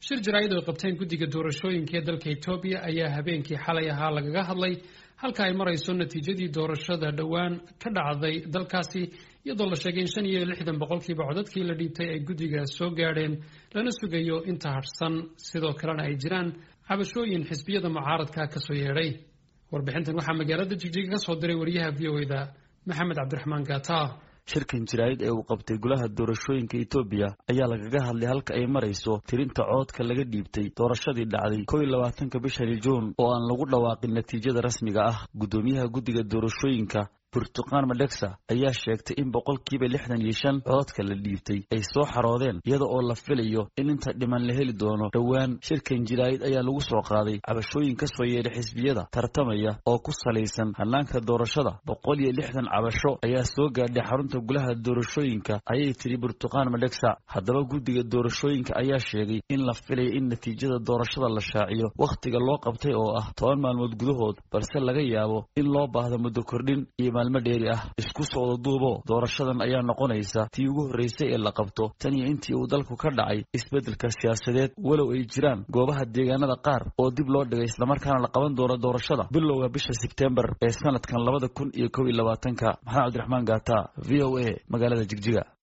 shir jaraa'id oo qabteen guddiga doorashooyinka ee dalka etoobiya ayaa habeenkii xalay ahaa lagaga hadlay halka ay marayso natiijadii doorashada dhowaan ka dhacday dalkaasi iyadoo la sheegay in shan iyo lixdan boqolkiiba codadkii la dhiibtay ay guddiga soo gaadheen lana sugayo inta hadhsan sidoo kalena ay jiraan cabashooyin xisbiyada mucaaradka kasoo yeedhay warbixintan waxaa magaalada jigjiga ka soo diray wariyaha v o eda maxamed cabdiraxmaan gaata shirkan jaraa'id ee uu qabtay golaha doorashooyinka etoobiya ayaa lagaga hadlay halka ay marayso tirinta cododka laga dhiibtay doorashadii dhacday kow iyo labaatanka bishani juun oo aan lagu dhawaaqin natiijada rasmiga ah guddoomiyaha guddiga doorashooyinka burtuqaan madhegsa ayaa sheegtay in boqolkiiba lixdan iyo shan cododka la dhiibtay ay soo xaroodeen iyada oo la filayo in inta dhiman la heli doono dhowaan shirkan jaraa'id ayaa lagu soo qaaday cabashooyin ka soo yeedhay xisbiyada tartamaya oo ku salaysan hannaanka doorashada boqol iyo lixdan cabasho ayaa soo gaadhay xarunta golaha doorashooyinka ayay tidhi burtuqaan madhegsa haddaba guddiga doorashooyinka ayaa sheegay in la filaya in natiijada doorashada la shaaciyo wakhtiga loo qabtay oo ah toban maalmood gudahood balse laga yaabo in loo baahdo muddo kordhin iyo maalmo dheeri ah isku socda duubo doorashadan ayaa noqonaysa tii ugu horreysay ee la qabto tan iyo intii uu dalku ka dhacay isbeddelka siyaasadeed walow ay jiraan goobaha deegaanada qaar oo dib loo dhigay islamarkaana la qaban doono doorashada bilowga bisha sebtembar ee sanadkan labada kun iyo kow iyo labaatanka maxamed cabdiraxmaan gaata v o a magaalada jigjiga